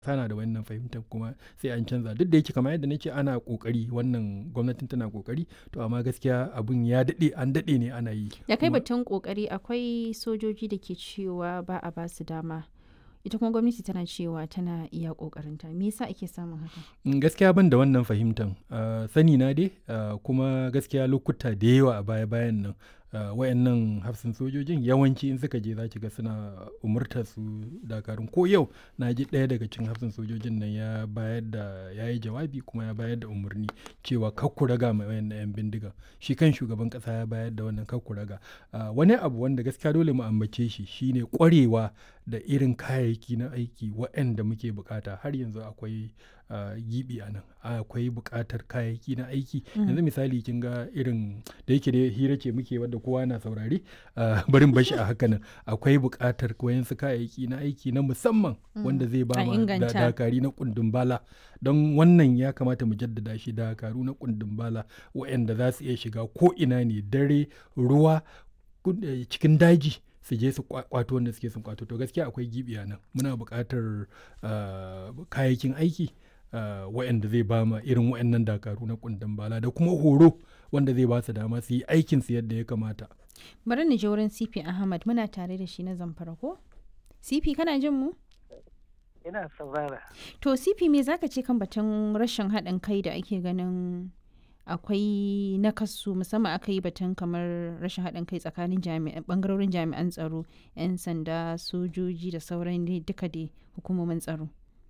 sana da wannan fahimtar kuma sai an canza duk da yake kamar yadda nace ana kokari wannan gwamnatin tana kokari to amma gaskiya abun ya dade an dade ne ana yi da kai Kuma- batun kokari akwai sojoji da ke cewa ba a ba su dama ita kuma gwamnati tana cewa tana iya kokarinta me yasa ake samun haka Mm, gaskiya ban da wannan fahimtan Ah, sani na dai ah, kuma gaskiya lokuta da yawa a baya bayan nan ah, wayannan hafsin sojojin yawanci in suka je za ki ga suna umurtar su dakarun ko yau na ji ɗaya daga cikin hafsin sojojin nan ya bayar da ya yi jawabi kuma ya bayar da umarni cewa kakku raga mai wayannan yan bindiga shi kan shugaban ƙasa ya bayar da wannan kakku raga Ah, wani abu wanda gaskiya dole mu ambace shi shine kwarewa da irin kayayyaki na aiki waɗanda muke bukata har yanzu akwai ah, gibi a nan akwai buƙatar kayayyaki na aiki yanzu misali kin ga irin da yake da hira ce muke wadda kowa na saurare ah, barin bashi a haka nan akwai buƙatar wayansu kayayyaki na aiki na musamman wanda zai ba A ma da- inganta. dakari na kundin bala don wannan ya kamata mu jaddada shi dakaru na kundin bala waɗanda za su iya shiga ko ina ne dare ruwa kun- eh, cikin daji su je su kwa- kwato wanda suke sun kwato to gaskiya akwai gibi a nan muna buƙatar ah, kayayyakin aiki ah, waɗanda zai ba ma irin waɗannan dakaru na kundin bala da kuma horo wanda zai ba su dama su yi aikin su yadda ya kamata bari ni je wurin CP Ahmad muna tare da shi na zamfara ko CP kana jin mu ina saurara To CP me zaka ce kan batun rashin haɗin kai da ake ganin akwai nakasu musamman aka yi batun kamar rashin haɗin kai tsakanin jami'an bangarorin jami'an tsaro 'yan sanda sojoji da sauran dai duka dai hukumomin tsaro.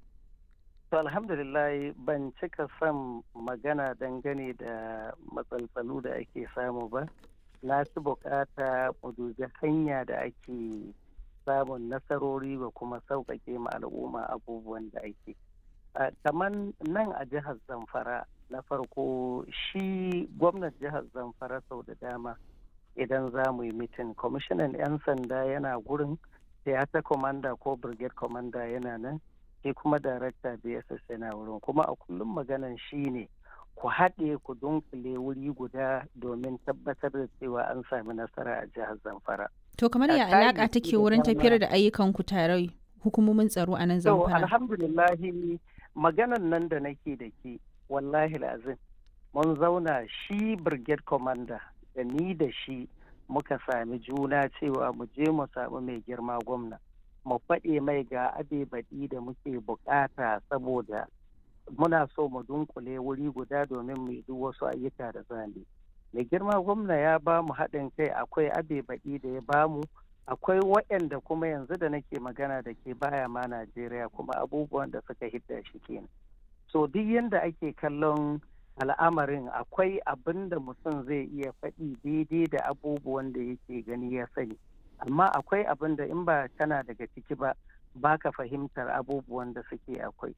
to alhamdulillah ban cika son magana dangane da matsaltsalu da ake samu ba na fi bukata mu dubi hanya da ake samun nasarori da kuma sauƙaƙe ma al'umma abubuwan da ake Ah, kamar nan a jihar zamfara na farko shi gwamnan jihar zamfara sau da dama idan za mu yi mitin kwamishinan 'yan sanda yana gurin theater commander ko brigade commander yana nan shi kuma director bss yana wurin kuma a kullum maganan shi ne ku haɗe ku dunkule wuri guda domin tabbatar da cewa an sami nasara a jihar zamfara To kamar ya A kayayyaki alaƙa take da wurin dama. tafiyar da ayyukan ku tare hukumomin tsaro a nan So zamfara. alhamdulillahi maganan nan da nake da ke wallahi lazim mun zauna shi brigade commander da ni da shi muka sami juna cewa mu je mu samu mai girma gwamna mu faɗe mai ga abe baɗi da muke bukata saboda muna so mu dunkule wuri guda domin mu yi duk wasu ayyuka da zane mai girma gwamna ya ba mu haɗin kai akwai abe baɗi da ya ba mu akwai waɗanda kuma yanzu da nake magana da ke baya ma Najeriya kuma abubuwan da suka hidda shi kenan. So duk yadda ake kallon al'amarin akwai abin da mutum zai iya faɗi daidai da abubuwan da yake gani ya sani. Amma akwai abin da in ba kana daga ciki ba baka fahimtar abubuwan da suke akwai.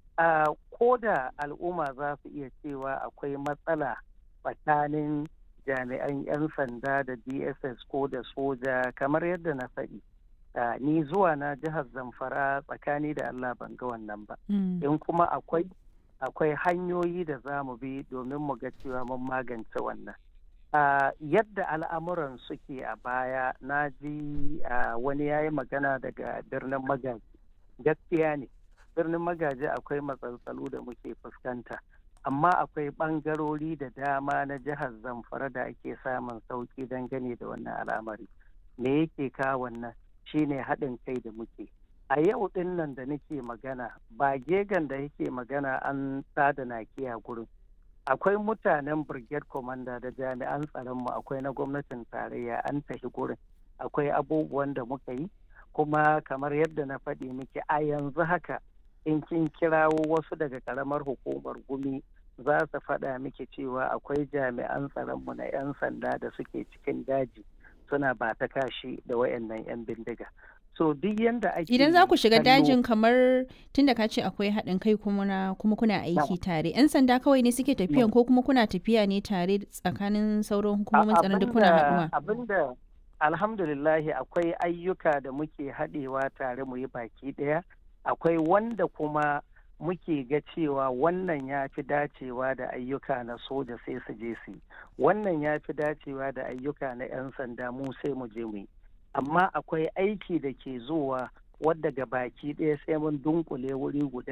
A ko da al'umma za su iya cewa akwai matsala tsakanin jami'an 'yan sanda da dss ko da soja kamar yadda na faɗi Ah, ni zuwa na jihar zamfara tsakani da allah ban ga wannan ba Mm. in kuma akwai akwai hanyoyi da za mu bi domin mu ga cewa mun magance wannan Ah, yadda al'amuran suke a baya na ji ah, wani ya yi magana daga birnin magaji gaskiya ne birnin magaji akwai matsaltsalu da muke fuskanta amma akwai ɓangarori da dama na jihar zamfara da ake samun sauƙi dangane da wannan al'amari me yake kawo wannan shine haɗin kai da muke a yau ɗin nan da nake magana ba gegan da yake magana an tada nakiya gurin akwai mutanen brigade commander da jami'an tsaronmu akwai na gwamnatin tarayya an tafi gurin akwai abubuwan da muka yi kuma kamar yadda na faɗi miki a yanzu haka in kin kirawo wasu daga karamar hukumar gumi za su faɗa miki cewa akwai jami'an tsaronmu na 'yan sanda da suke cikin daji suna ba ta kashi da wayannan 'yan bindiga so duk yanda ake Idan za ku shiga kallo- dajin kamar tunda ka ce akwai haɗin kai kuma na kuma kuna aiki tare 'yan sanda kawai ne suke tafiyan ko kuma kuna tafiya ne tare tsakanin sauran hukumomin tsaron duk kuna haɗuwa. abinda alhamdulillahi akwai ayyuka da muke haɗewa tare mu yi baki ɗaya akwai wanda kuma muke ga cewa wannan ya fi dacewa da ayyuka na soja sai su je su yi wannan ya fi dacewa da ayyuka na 'yan sanda mu sai mu je mu yi amma akwai aiki da ke zuwa wadda ga baki ɗaya sai mun dunkule wuri guda